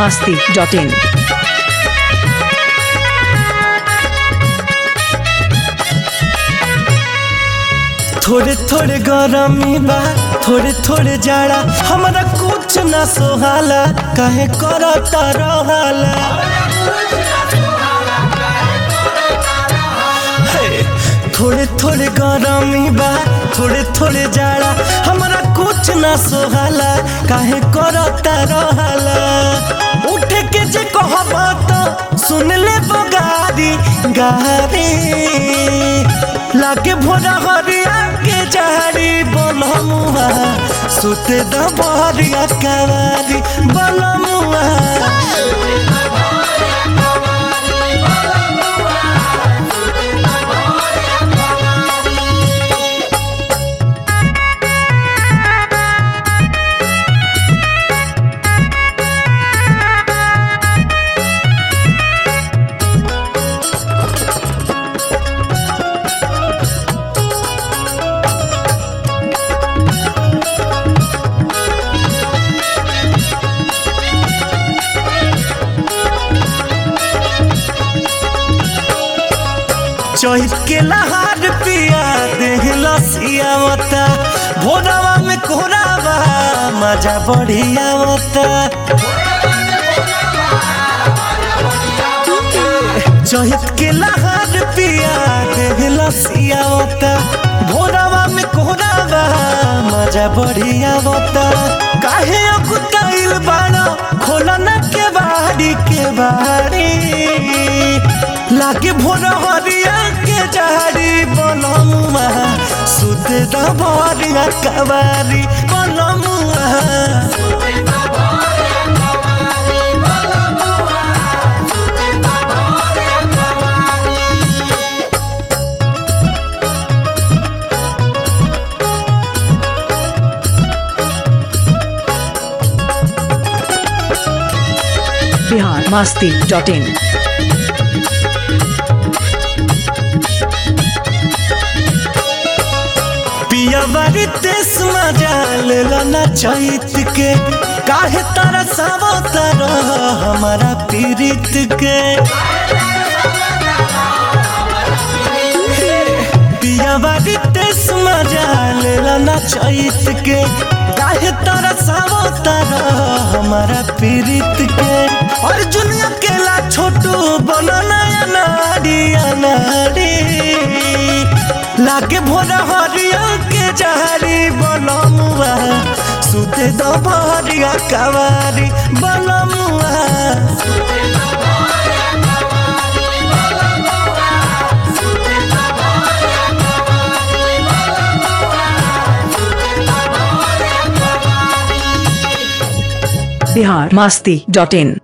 masti.in. थोड़े थोड़े गरमी बा थोड़े थोड़े जाड़ा हमरा कुछ ना सोहाला काहे करता रहाला हे, थोड़े थोड़े गरमी बा थोड़े थोड़े जाड़ा हमरा कुछ ना सोहाला काहे करता रहाला उठे के जे कहबा तो सुन ले बगारी गारी लागे भोरा हरिया के झाड़ी बनमुआ सुते द बहरिया कवारी बनमुआ चहित के लहार पिया देह लसियावता भोरवा में कोरावा मजा बढ़ियावता चहित के लहार पिया देह लसियावता भोरवा में कोरावा मजा बढ़ियावता काहे अकुताइल बाड़ा खोला ना के बाड़ी के बाड़ी लागे भोर हरिया के जहरी बनमुआ सुध दबरिया कवारी बनमुआ Bihar masti.in. पिया बारी तेस मजाल लना चैत के काहे तारा सावतर हमारा पीरित के पिया बारी तेस मजाल लना चैत के काहे तारा सावतर हमारा पीरित के अर्जुन अकेला छोटू बनना अनाड़ी अनाड़ी लागे भोरा हरिया के जहरी बनमुआ सुते दबरिया कवारी बनमुआ Bihar masti.in.